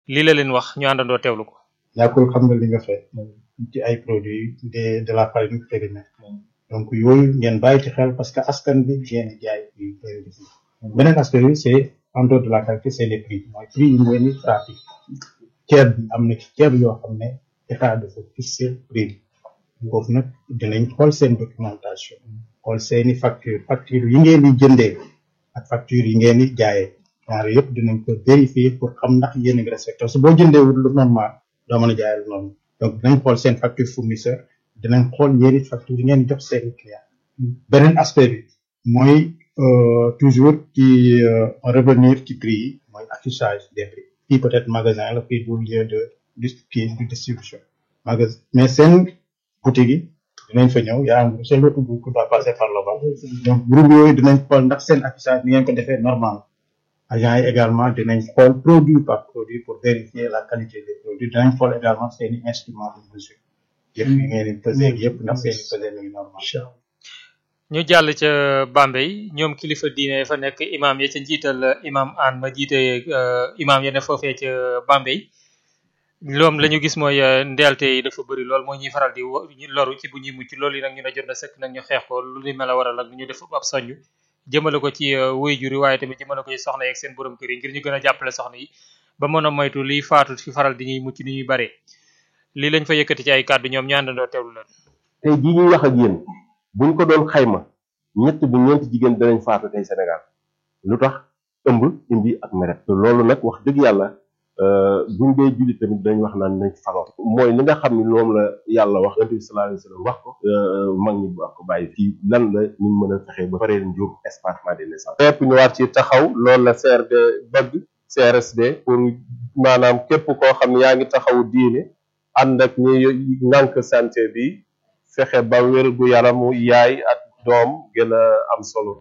lii la leen wax ñu àndandoo teewlu ko. ñàkkul xam nga li nga fay ci ay produits de de la farine périmée donc yooyu ngeen bàyyi ci xel parce que askan bi ngeen di jaay yu bëri di beneen aspect bi c'est en dehors de la qualité c'est les prix mooy prix yi ngeen di pratique ceeb bi am na ci ceeb yoo xam ne état dafa fixé prix bi foofu nag dinañ xool seen documentation xool seeni facture facture yi ngeen di jëndee ak facture yi ngeen di jaayee ñaar yëpp dinañ ko vérifier pour xam ndax yéen a ngi respecté su boo jëndee wut lu normal doo mën a jaayee lu noonu donc dinañ xool seen facture fournisseur dinañ xool yéen it facture yi ngeen jox seen client beneen aspect bi mooy toujours ci revenir ci prix yi mooy affichage des prix fii peut-être magasin la fii du lieu de kii de distribution magasin mais seen boutique yi dinañ fa ñëw yaa am seen lotu bu doit passer par là-bas donc groupe yooyu dinañ xool ndax seen affichage ni ngeen ko defee normal agents yi également dinañ xool produit par produit pour vérifier la qualité des produits dinañ xool également seeni instrument de mesure yëpp yi ngeen di peser yëpp ndax seeni peser mi ngi normal ñu jàll ca Bambey ñoom kilifa diine fa nekk imam ya ca njiital imam an ma jiite imam ya ne foofee ca Bambey loom la ñu gis mooy ndeelte yi dafa bëri lool mooy ñuy faral di loru ci bu ñuy mucc loolu yi nag ñu ne jot na sëkk nag ñu xeex ko lu ni mel a waral ak ñu def ab soññ jëmale ko ci wuy juri waaye tamit jëmale ko ci soxna yeeg seen borom kër yi ngir ñu gën a jàppale soxna yi ba mën a moytu liy faatu fi faral di ñuy mucc ni ñuy bare lii lañ fa yëkkati ci ay kàddu ñoom ñu àndandoo teewlu leen tey jii ñuy wax ak yéen buñ ko doon xayma ñett bu ñeenti jigéen danañ faatu tey Sénégal lu tax ëmb indi ak meret te loolu nag wax dëgg yàlla buñ dee julli tamit dañ wax naan nañ ci fagaw mooy li nga xam ni moom la yàlla wax yonent bi sallallahu alayhi wa sallam wax ko mag ñi wax ko bàyyi fii lan la ñu mën a fexe ba paree njur espacement des naissances lépp ñu war ci taxaw loolu la CRD bëgg CRSD pour maanaam képp koo xam ne yaa ngi taxawu diine ànd ak ñi nànk santé bi fexe ba wér gu yaramu yaay ak doom gën a am solo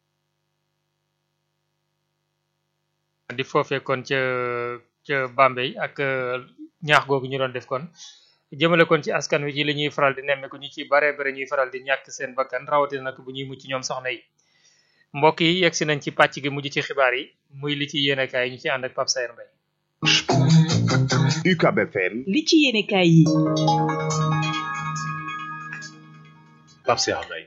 di foofee kon ca ca Bambey ak ñaax googu ñu doon def kon jëmale kon ci askan wi ci li ñuy faral di nemmeeku ñu ci bare bare ñuy faral di ñàkk seen bakkan rawatina nag bu ñuy mucc ñoom soxna yi mbokk yi yegg si nañ ci pàcc gi mujj ci xibaar yi muy li ci yéenekaay yi ñu ci ànd ak Pape Sayer Mbaye UCAB FM li ci yéenekaay yi Pape Sayer Mbaye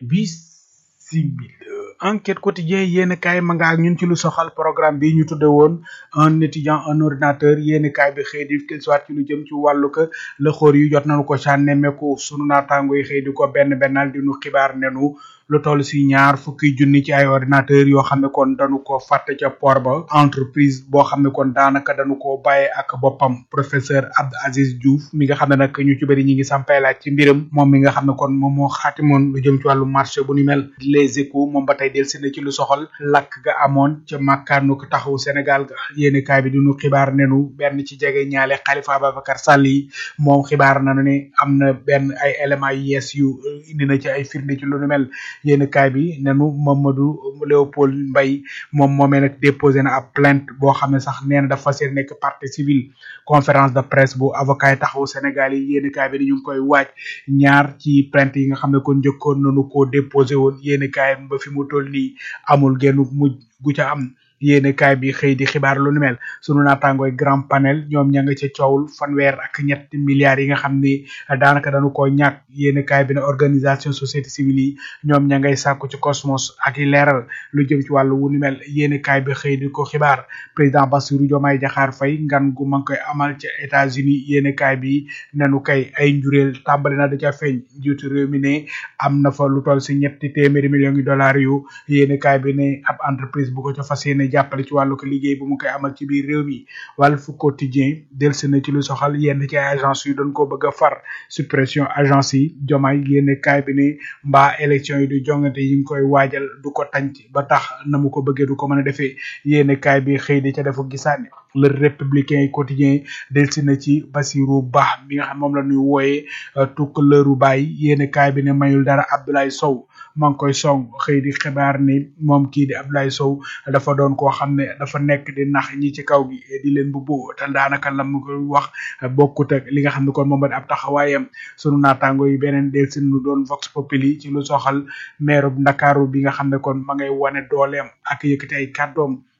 bisimila enquête quotidien yéen kaay ma nga ak ñun ci lu soxal programme bi ñu tudde woon un étudiant un ordinateur yéen kaay bi xëy di soit ci lu jëm ci wàllu ko la xóor yu jot nañu ko ca nemmeeku sunu naataango yi xëy di ko benn bennal di nu xibaar nenu lu toll si ñaar fukki junni ci ay ordinateur yoo xam ne kon dañu ko fàtte ca port ba entreprise boo xam ne kon daanaka dañu ko bàyyee ak boppam professeur Abdou Aziz Diouf mi nga xam ne nag ñu ci bëri ñi ngi sampay laaj ci mbiram moom mi nga xam ne kon moom moo xaatimoon lu jëm ci wàllu marché bu ni mel les échos moom ba tey del si na ci lu soxal lakk ga amoon ca màkkaanu ko taxawu Sénégal ga yéeni kaay bi dinu xibaar nenu benn ci jege ñaale Khalifa Ababacar Sall yi moom xibaar nanu ne am na benn ay éléments yu yees yu indi na ci ay firnde ci lu nu mel yéen kaay bi nenu Mamadou Léopold Mbaye moom moomee nag déposé na ab plainte boo xam ne sax nee na dafa seen nekk partie civile conférence de presse bu avocat yi taxawu Sénégal yi yéen kaay bi ni ñu ngi koy waaj ñaar ci plainte yi nga xam ne kon njëkkoon nañu koo déposé woon yéen kaay ba fi mu toll nii amul genn mujj gu ca am yéene kaay bi xëy di xibaar lu nu mel sunu naataangooy grand panel ñoom ña nga ca coowul fanweer ak ñetti milliards yi nga xam ni daanaka dañu ko ñàkk yéene kaay bi ne organisation société civile yi ñoom ña ngay sàkku ci cosmos ak i leeral lu jëm ci wàllu wu nu mel yéene kaay bi xëy di ko xibaar président Bassirou Diomaye Diakhar Faye ngan gu ma ngi koy amal ca États-Unis yéene kaay bi nenu kay ay njureel tàmbali na da ca feeñ njiitu réew mi ne am na fa lu toll si ñetti téeméeri millions yi dollars yu yéene kaay bi ne ab entreprise bu ko ca fas yéene jàppale ci wàllu ko liggéey bu mu koy amal ci biir réew mi Walf Quotidien delsi na ci lu soxal yenn ci ay agence yu doon ko bëgg a far suppression agence yi jomaay yénn kaay bi ne mbaa élection yi du jongante yi ngi koy waajal du ko tànc ba tax na mu ko bëggee du ko mën a defee yénn kaay bi xëy di ca defu gisaane le républicain yi quotidien delsi na ci Basirou Ba mi nga xam moom la ñuy wooyee tukaleeru baay yénn kaay bi ne mayul dara Abdoulaye Sow maa ngi koy song xëy di xibaar ni moom kii di Abdoulaye Sow dafa doon koo xam ne dafa nekk di nax ñi ci kaw gi di leen bu boo te daanaka la mu koy wax bokkut ak li nga xam ne kon moom ab taxawaayam sunu naataango yi beneen del si nu doon vox populi ci lu soxal maire Ndakaaru bi nga xam ne kon ma ngay wane dooleem ak yëkkati ay kàddoom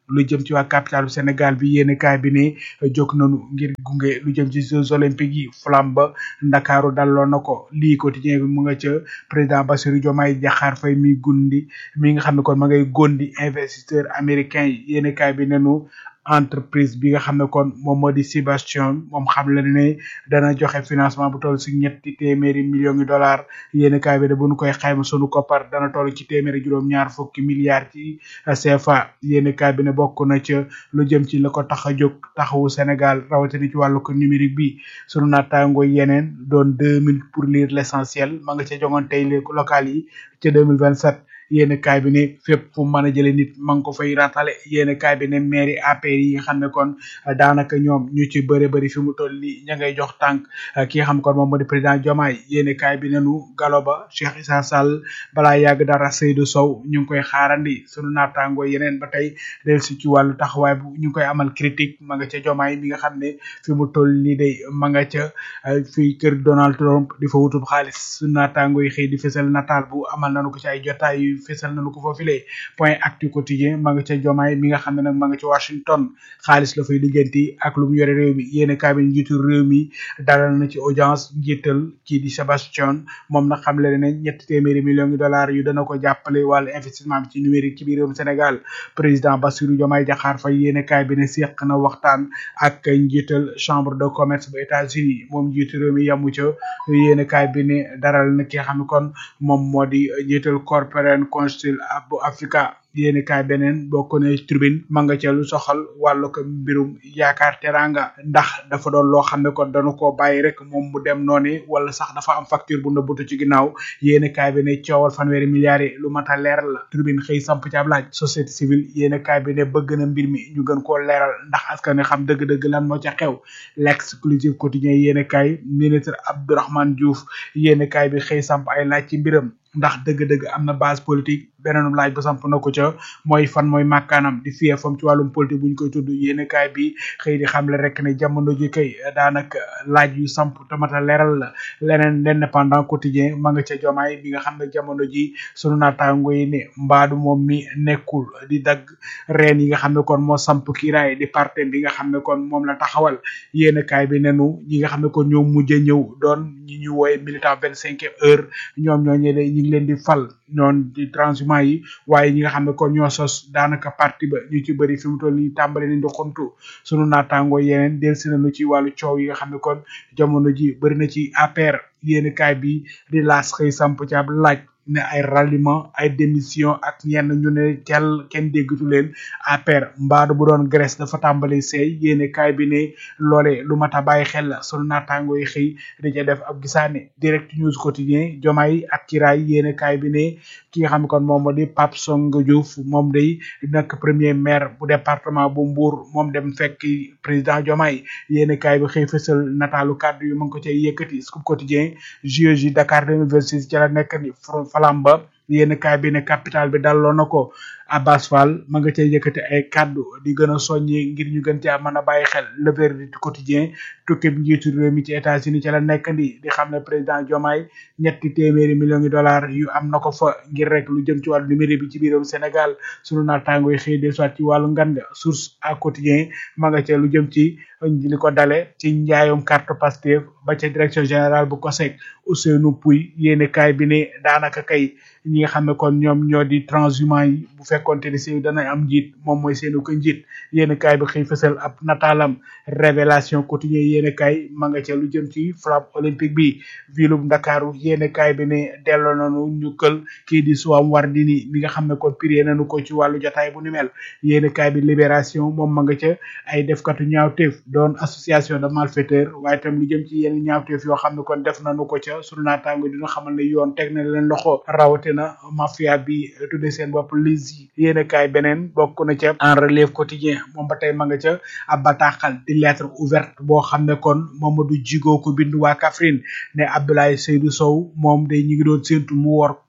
lu jëm ci waa capitale Sénégal bi yéen kaay bi ne jóg nañu ngir gunge lu jëm ci Jeux olympiques yi flamme ba Ndakaaru dalloo na ko lii quotidien bi mu nga ca président Bassirou Diomaye Diakhar Faye mi gundi mi nga xam ne kon ma ngay gondi investisseur américain yi yéen kaay bi nenu entreprise bi nga xam ne kon moom moo di Sébastien moom xam la ne dana joxe financement bu toll si ñetti téeméeri millions de dollars yéen kaay bi de bu ñu koy xayma sunu koppar dana toll ci téeméeri juróom-ñaar fukki milliards ci CFA yéen kaay bi ne bokk na ca lu jëm ci la ko tax a jóg taxawu Sénégal rawatina ci wàllu ko numérique bi sunu naataango yeneen doon deux mille pour lire l'essentiel ma nga ca jongoon tey local yi ca deux mille vingt sept yéen kaay bi ne fépp fu mën a jële nit ma ngi ko fay ratale yéen kaay bi ne mairie APR yi nga xam ne kon daanaka ñoom ñu ci bëri bëri fi mu toll nii ña ngay jox tànk ki nga xam kon moom moo di président Diomaye yéen kaay bi nenu galo ba Cheikh Issa Sall balaa yàgg dara Seydou Sow ñu ngi koy xaarandi sunu naataango yeneen ba tey del si ci wàllu taxawaay bu ñu ngi koy amal critique ma nga ca Diomaye mi nga xam ne fi mu toll nii day ma nga ca fii kër Donald Trump di fa wutub xaalis sunu naataango yi xëy di fësal nataal bu amal nañu ko ci ay jotaay yu fesal nañu ko foofile point actu quotidien ma nga ca jomaay mi nga xam ne nag ma nga ca Washington xaalis la fay liggéenti ak lu mu yore réew mi yéen kaay bi njiitu réew mi dalal na ci audience njiital kii di Sébastien moom nag xam le ne ñetti téeméeri millions de dollars yu dana ko jàppale wàllu investissement bi ci numérique ci biir réewum Sénégal président Bassirou Diomaye Diakhar Faye yéen kaay bi ne seq na waxtaan ak njiital chambre de commerce bu États-Unis moom njiitu réew mi yamu ca yéen kaay bi ne daral na ki nga xam ne kon moom moo di njiital corporate council bu Africa yéeni kaay beneen bokk ne tribune ma nga ca lu soxal wàllu ko mbirum yaakaar teranga ndax dafa doon loo xam ne kon dañu koo bàyyi rek moom mu dem noonu wala sax dafa am facture bu nëbbutu ci ginnaaw yéeni kaay bi ne coowal fanweeri milliards yi lu mat a leeral la tribune xëy samp ci ab laaj société civile yéeni kaay bi ne bëgg na mbir mi ñu gën koo leeral ndax askan wi xam dëgg-dëgg lan moo ca xew l'exclusive quotidien yéeni kaay ministre Abdourahmane Diouf yéeni kaay bi xëy samp ay laaj ci mbiram ndax dëgg-dëgg am na base politique beneen laaj ba samp na ko ca mooy fan mooy màkkaanam di fiyee fam ci wàllum politique bu ñu koy tudd yéen kaay bi xëy di xamle rek ne jamono ji kay daanaka laaj yu samp tamata leeral la leneen l'indépendant quotidien ma nga ca jomaay bi nga xam ne jamono ji sunu naataango yi ne mbaadu moom mi nekkul di dagg reen yi nga xam ne kon moo samp kiiraay di parti bi nga xam ne kon moom la taxawal yéen kaay bi nenu ñi nga xam ne kon ñoo mujj a ñëw doon ñi ñu wooye militant vingt cinquième heure ñoom ñoo ñe ñi ngi leen di fal ñoon di transhumant yi waaye ñi nga xam ne kon ñoo sos daanaka parti ba ñu ci bëri fi mu toll nii tàmbali nañ di xontu sunu naataangoo yeneen del si nañu ci wàllu coow yi nga xam ne kon jamono ji bëri na ci APR yéeni kaay bi di laas xëy samp ci ab laaj ne ay ralliement ay démission ak ñenn ñu ne tel kenn déggatu leen APR mbaadu bu doon Grèce dafa tàmbali seey yéene kaay bi ne loole lu mat a bàyyi xel la sunu naataango yi xëy di ca def ab gisaane direct news quotidien jomaay ak kiraay yéene kaay bi ne ki nga xam ne kon moom moo di Pape Songa Diouf moom day nekk premier maire bu département bu Mbour moom dem fekk président jomaay yéene kaay bi xëy fësal nataalu kàddu yu ma ngi ko cay yëkkati scoop quotidien JOJ Dakar 2026 ci la nekk ni falamba yéen kaay bi ne capital bi dalloo na ko Abbas Fall ma nga cay yëkkati ay kaddu di gën a soññi ngir ñu gën caa mën a bàyyi xel le verdict quotidien tukki njiitu réew mi ci États-Unis ci la nekk ndi di xam ne président Diomaye ñetti téeméeri millions de dollars yu am na ko fa ngir rek lu jëm ci wàllu numérique bi ci biiram Sénégal sunu naataango yi xëy de soit ci wàllu ngan nga source à quotidien ma nga ca lu jëm ci li ko dale ci njaayum carte Pastef ba ca direction générale bu COSEC Ousseynou Pouy yéene kaay bi ne daanaka kay ñi nga xam ne kon ñoom ñoo di transhumant yi bu fekkonte ni si dana am njiit moom mooy seenu ko njiit yéen kaay bi xëy fësal ab nataalam révélation quotidien yéen kaay ma nga ca lu jëm ci flamme olympique bi vilub ndakaaru yéen kaay bi ne delloo nañu ñu kël kii di Soham Wardini mi nga xam ne kon piree nañu ko ci wàllu jotaay bu ni mel yéen kaay bi libération moom ma nga ca ay defkatu ñaawteef doon association de malfaiteurs waaye tam lu jëm ci yenn ñaawteef yoo xam ne kon def nañu ko ca sunu naataango dina xamal ne yoon teg na leen loxo rawatina mafia bi tudde seen bopp lisi yéen kaay beneen bokk na ca en relève quotidien moom ba tey ma nga ca ab bataaxal di lettre ouverte boo xam ne kon Mamadou Djigo ko bind waa Kaffrine ne Abdoulaye Seydou Sow moom day ñu ngi doon séntu mu wor képp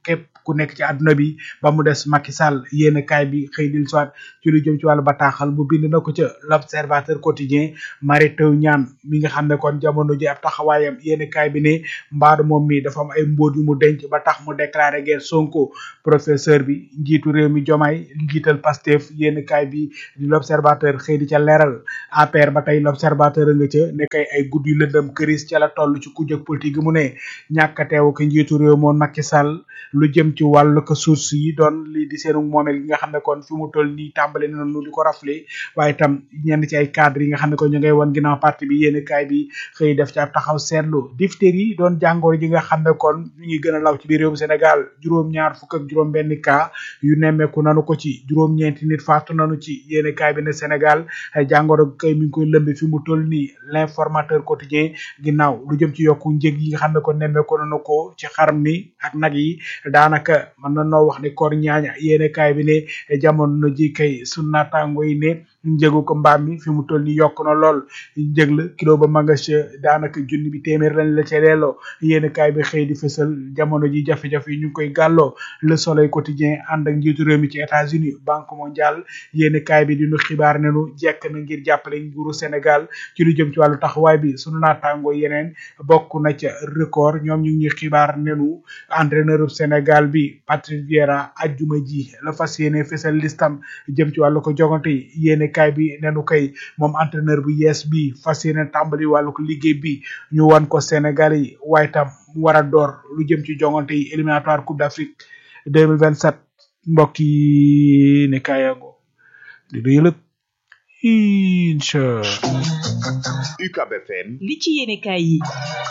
ku nekk ci àdduna bi ba mu des Macky Sall yéen kaay bi xëy dil soit ci lu jëm ci wàllu bataaxal bu bind na ko ca l'observateur quotidien Mary Teuw Niane mi nga xam ne kon jamono ji ab taxawaayam yéen kaay bi ne mbaadu moom mi dafa am ay mbóot yu mu denc ba tax mu déclaré guerre Sonko professeur bi njiitu réew mi Diomaye njiital Pastef yéen kaay bi di l'observateur xëy di ca leeral APR ba tey l'observateur nga ca ne kay ay gudd yu lëndëm këris ca la toll ci kujjëg politique gi mu ne ñàkk a teew ko njiitu réew moom Macky Sall lu jëm ci wàllu ko source yi doon lii di seenu moomeel gi nga xam ne kon fi mu toll nii tàmbale nañu di ko rafle waaye itam ñenn ci ay cadre yi nga xam ne kon ñu ngay woon ginnaaw parti bi yéen kaay bi xëy def ci ab taxaw seetlu diphtérie yi doon jàngoor ji nga xam ne kon ñu ngi gën a law ci biir réewum Sénégal juróom-ñaar fukk ak juróom benn cas yu nemmeeku nanu ko ci juróom-ñeenti nit faatu nanu ci yéen kaay bi ne Sénégal ay jàngoro kay mi ngi koy lëmbe fi mu toll nii l'informateur quotidien ginnaaw lu jëm ci yokku njëg yi nga xam ne kon nemmeeku nanu ko ci xar mi ak nag yi daanaka mën na noo wax ni koor ñaaña yéen kaay bi ne jamono ji kay sunu naataango yi ne njëgu ko mbaam mi fi mu toll nii yokk na lool njëg la kilo ba ma nga ca daanaka junni bi téeméer lañ la ca delloo yéen kaay bi xëy di fësal jamono ji jafe-jafe yi ñu ngi koy gàlloo le soleil quotidien ànd ak njiitu réew mi ci États-Unis banque mondiale yéen kaay bi di nu xibaar ne nu jekk na ngir jàppale nguuru Sénégal ci lu jëm ci wàllu taxawaay bi sunu naataango yeneen bokk na ca record ñoom ñu ngi ñuy xibaar ne nu entraîneur Sénégal bi Patrick Vieira ajjuma ji la fas yéene fësal listam jëm ci wàllu ko jogante yi yéen kaay bi nenu kay moom entraîneur bu yees bi fas yéene tàmbali wàllu ko liggéey bi ñu wan ko Sénégal yi waaye tam mu war a door lu jëm ci jongante yi éliminatoire Coupe d'Afrique 2027 mbokk yi ne kaayango di du yëlëg incha UCAB FM li ci yéene kaay yi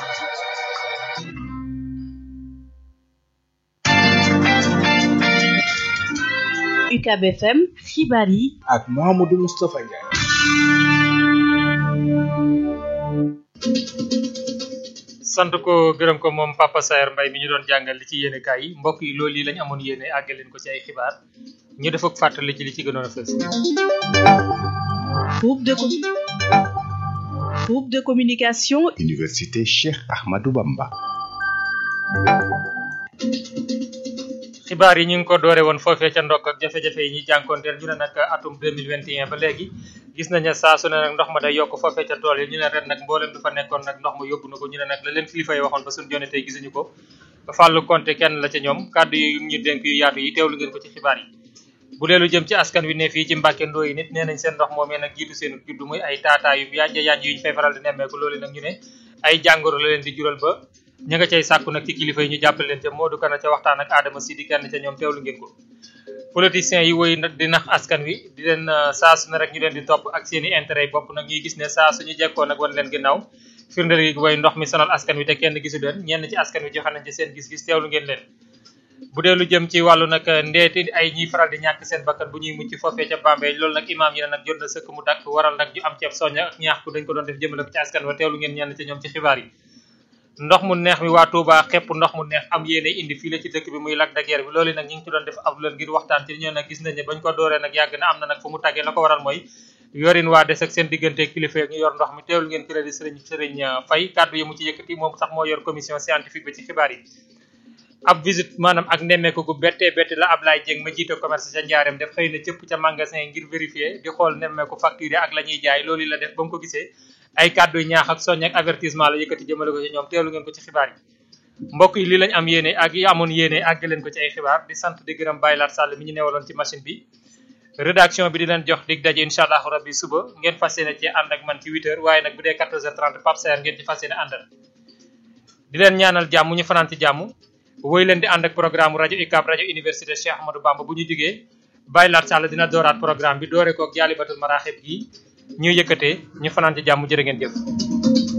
UCAB FM xibaar yi ak Mamadou Moustapha Ndiaye sant ko gërëm ko moom Papa Saer Mbaye mi ñu doon jàngal li ci yéene kaay yi mbokk yi loolu yi lañ amoon yéene àggal leen ko ci ay xibaar ñu def ak fàttali ci li ci gënoon a fës groupe de com groupe de communication Université Cheikh Ahmadou Bamba xibaar yi ñu ngi ko doore woon foofee ca ndokk ak jafe-jafe yi ñuy jànkoonteel ñu ne nag atum 2021 ba léegi gis nañ ne saa su ne nag ndox ma day yokk foofee ca tool yi ñu ne ren nag mboolem du fa nekkoon nag ndox ma yóbbu na ko ñu ne nag la leen kilifa yi waxoon ba suñu jone tey gisuñu ko Fallou Konté kenn la ca ñoom kàddu yu ñu dénk yu yaatu yi teewlu ngeen ko ci xibaar yi bu dee lu jëm ci askan wi ne fii ci Mbàkke Ndooy nit nee nañ seen ndox moomee nag jiitu seen juddu muy ay taataa yu yànja yànj yu ñu fay faral di nemmeeku loolu nag ñu ne ay jàngoro la leen di jural ba ña nga cay sàkku nag ci kilifa yi ñu jàppale leen ca Modou Kana ca waxtaan ak Adama Sidi kenn ca ñoom teewlu ngeen ko politiciens yi woy nag di nax askan wi di leen saa su ne rek ñu leen di topp ak seen i intérêt yi bopp nag ñuy gis ne saa suñu jekkoo nag wan leen ginnaaw firndeel gi way ndox mi sonal askan wi te kenn gisu leen ñenn ci askan wi joxe nañ ci seen gis-gis teewlu ngeen leen bu dee lu jëm ci wàllu nag ndeeti ay ñiy faral di ñàkk seen bakkan bu ñuy mucc foofee ca Bambey loolu nag imaam yi ne nag jot na sëkk mu dakk waral nag ñu am ceeb soñña ak ñaax ku dañ ko doon def jëmale ko ci askan wa teewlu ngeen ñenn ci ñoom ci xibaar yi ndox mu neex mi waa Touba xepp ndox mu neex am yéene indi fii la ci dëkk bi muy Lac de Guiers bi loolu nag ñu ngi ci doon def ab lën ngir waxtaan ci ñoo nag gis nañ ne bañ ko dooree nag yàgg na am na nag fu mu tàggee la ko waral mooy yorin waa des ak seen diggante kilifa ñu yor ndox mi teewlu ngeen crédit sëriñ sëriñ Fay kàddu yi mu ci yëkkati moom sax moo yor commission scientifique bi ci xibaar yi ab visite maanaam ak nemmeeku gu bettee bette la Ablaye Dieng ma jiite commerce ca Njaareem def xëy na cëpp ca magasin ngir vérifier di xool nemmeeku facture ak la ñuy jaay loolu la def ba mu ko gisee ay kàddu ñaax ak soññ ak avertissement la yëkkati jëmale ko ci ñoom teelu ngeen ko ci xibaar yi mbokk yi lii lañ am yéene ak yi amoon yéene àgg leen ko ci ay xibaar di sant di gërëm Baye Lat Sall mi ñu newaloon ci machine bi rédaction bi di leen jox dig daje incha allahu rabbi suba ngeen fas yéene ci ànd ak man ci 8 heures waaye nag bu dee 14 heures 30 Pape Saer ngeen ci fas yéene àndal di leen ñaanal jàmm ñu fanaan ci jàmm woy leen di ànd ak programme rajo UCAB rajo université Cheikh Ahmadou Bamba bu ñu jógee Baye Lat Sall dina dooraat programme bi doore koog jaalibatul maraaxib gi ñu yëkkatee ñu fanaan ci jàmm jërë ngeen jëf